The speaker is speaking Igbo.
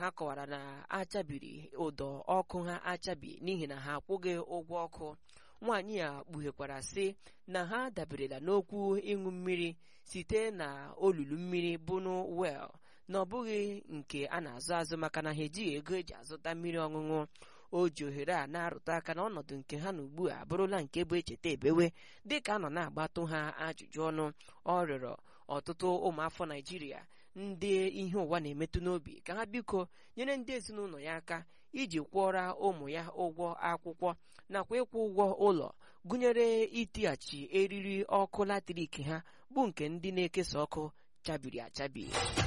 ha kọwara na achabiri ụdọ ọkụ ha achabi n'ihi na ha akwụghị ụgwọ ọkụ nwaanyị a kpughekwara sị na ha daberela n'okwu ịṅụ mmiri site na olulu mmiri bunu wel na ọ bụghị nke a na-azụ azụ maka na ha ejighị ego eji azụta mmiri ọṅụṅụ o ji ohere a na-arụta aka na ọnọdụ nke ha na ugbu a abụrụla nke bụ echeta ebewe dịka a nọ na-agbatụ ha ajụjụ ọnụ ọ rịọrọ ọtụtụ ụmụafọ naijiria ndị ihe ụwa na-emetụ n'obi ka ha biko nyere ndị ezinụlọ ya aka iji kwụọra ụmụ ya ụgwọ akwụkwọ nakwa ịkwụ ụgwọ ụlọ gụnyere itighachi eriri ọkụ latrik ha bụ nke ndị na-ekesa ọkụ chabiri achabi